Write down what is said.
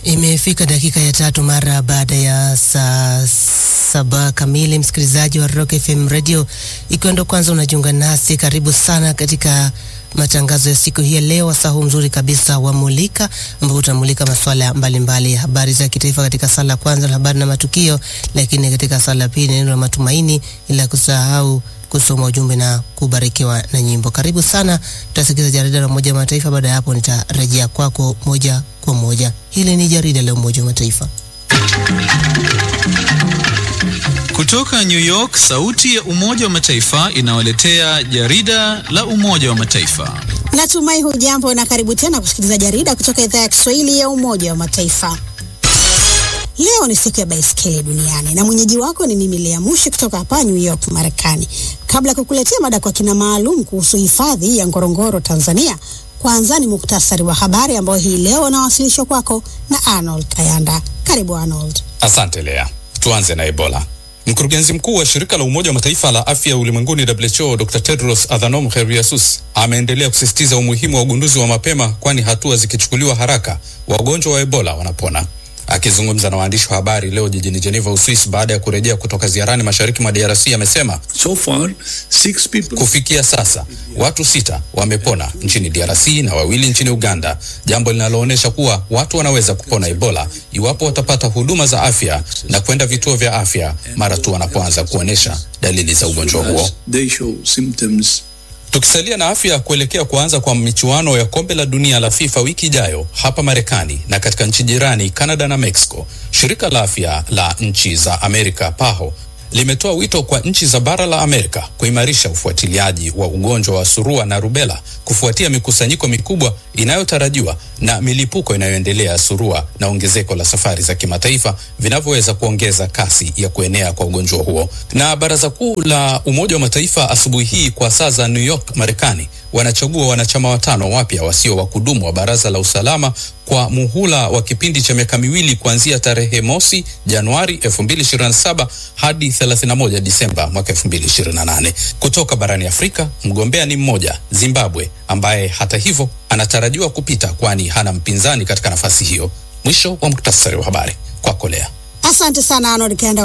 Imefika dakika ya tatu mara baada ya saa saba kamili, msikilizaji wa Rock FM Radio, ikiwa ndo kwanza unajiunga nasi, karibu sana katika matangazo ya siku hii ya leo, wasaa huu mzuri kabisa wa Mulika, ambapo tunamulika masuala mbalimbali ya habari za kitaifa katika sala ya kwanza la habari na matukio, lakini katika sala ya pili neno la matumaini, ila kusahau kusoma ujumbe na kubarikiwa na nyimbo. Karibu sana, tutasikiza jarida la Umoja wa Mataifa. Baada ya hapo, nitarejea kwako moja kwa moja. Hili ni jarida la Umoja wa Mataifa kutoka New York. Sauti ya Umoja wa Mataifa inawaletea jarida la Umoja wa Mataifa. Natumai hujambo na karibu tena kusikiliza jarida kutoka idhaa ya Kiswahili ya Umoja wa Mataifa. Leo ni siku ya baiskeli duniani na mwenyeji wako ni mimi Lea Mushi kutoka hapa New York, Marekani. Kabla ya kukuletea mada kwa kina maalum kuhusu hifadhi ya Ngorongoro, Tanzania, kwanza ni muktasari wa habari ambao hii leo unawasilishwa kwako na Arnold Kayanda. Karibu Arnold. Asante Lea. Tuanze na Ebola. Mkurugenzi mkuu wa shirika la Umoja wa Mataifa la afya ulimwenguni WHO, Dr. Tedros Adhanom Ghebreyesus ameendelea kusisitiza umuhimu wa ugunduzi wa mapema, kwani hatua zikichukuliwa haraka wagonjwa wa Ebola wanapona. Akizungumza na waandishi wa habari leo jijini Geneva, Uswisi, baada ya kurejea kutoka ziarani mashariki mwa DRC, amesema so far, six people... kufikia sasa watu sita wamepona nchini DRC na wawili nchini Uganda, jambo linaloonyesha kuwa watu wanaweza kupona Ebola iwapo watapata huduma za afya na kwenda vituo vya afya mara tu wanapoanza kuonyesha dalili za ugonjwa huo. They show symptoms. Tukisalia na afya, kuelekea kuanza kwa michuano ya kombe la dunia la FIFA wiki ijayo hapa Marekani na katika nchi jirani Canada na Mexico, shirika la afya la nchi za Amerika PAHO limetoa wito kwa nchi za bara la Amerika kuimarisha ufuatiliaji wa ugonjwa wa surua na rubela kufuatia mikusanyiko mikubwa inayotarajiwa na milipuko inayoendelea ya surua na ongezeko la safari za kimataifa vinavyoweza kuongeza kasi ya kuenea kwa ugonjwa huo. Na Baraza Kuu la Umoja wa Mataifa asubuhi hii kwa saa za New York, Marekani, wanachagua wanachama watano wapya wasio wa kudumu wa Baraza la Usalama kwa muhula wa kipindi cha miaka miwili kuanzia tarehe mosi Januari 2027 hadi 31 Disemba mwaka 2028. Kutoka barani Afrika, mgombea ni mmoja, Zimbabwe, ambaye hata hivyo anatarajiwa kupita kwani hana mpinzani katika nafasi hiyo. Mwisho wa muktasari wa habari kwako Lea. Asante sana Arnold Kayanda.